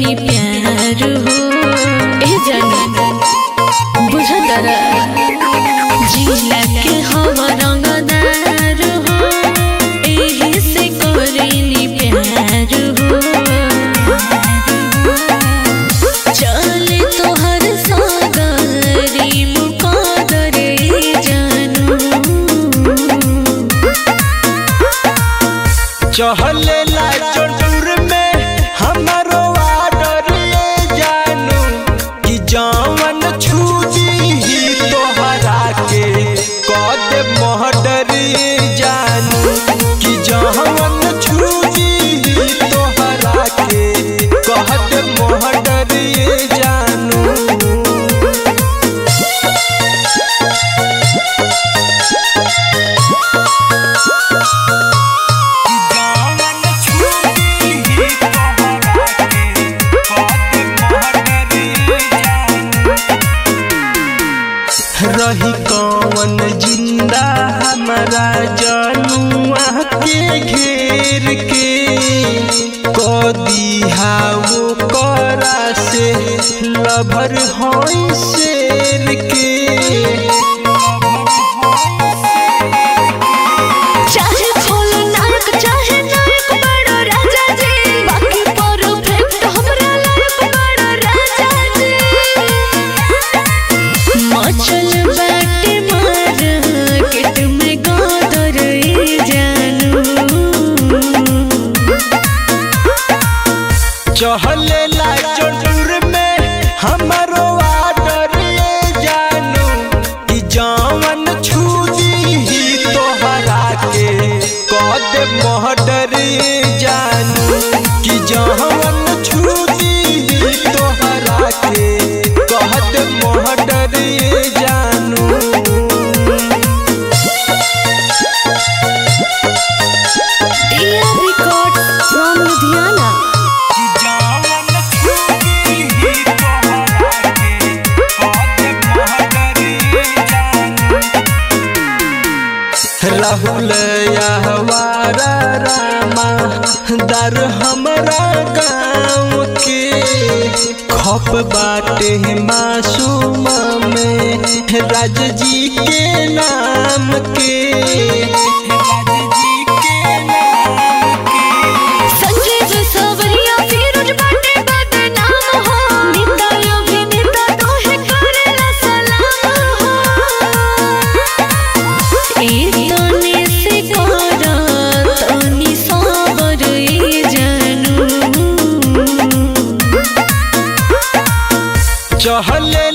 करेनी प्यार हो ए जानी बुझतर जिला के हवा रंगदार हो एही से करेनी प्यार हो चले तोहर सागरी मुकादर जानू चहले ला चंदूर में हमारो आर्डर ये जानू कि जवन छूजी ही तोहरा के कद महडर ये जानू कि जवन छूजी ही तोहरा के कहत महडर ये जानू रही कौन जिंदा हमारा जनुआ के घेर के कदिहा वो करा से लभर होई शेर के चाहे खोल नायक चाहे नायक बड़ो राजा जी बाकी परफेक्ट हमरा लायक बड़ो राजा जी मचल बाटे मार्केट में गादर जानू चहले ला चंदूर में हमारो आर्डर ये जानू कि जवन छूजी ही तोहरा के कद महडर ये जानू कि जवन छूजी ही तोहरा के कहत महडर ये जानू dear record from Ludhiana Rahul यहवारा रामा दर हमरा गाँव के खप बाटे मासूम में राज जी के नाम के संजीव सवरिया फिरोज बाटे बदनाम हो निंदा अभिनेता तोहे करेला सलाम हो ए तने से करा तनी सबर ए जानू चहले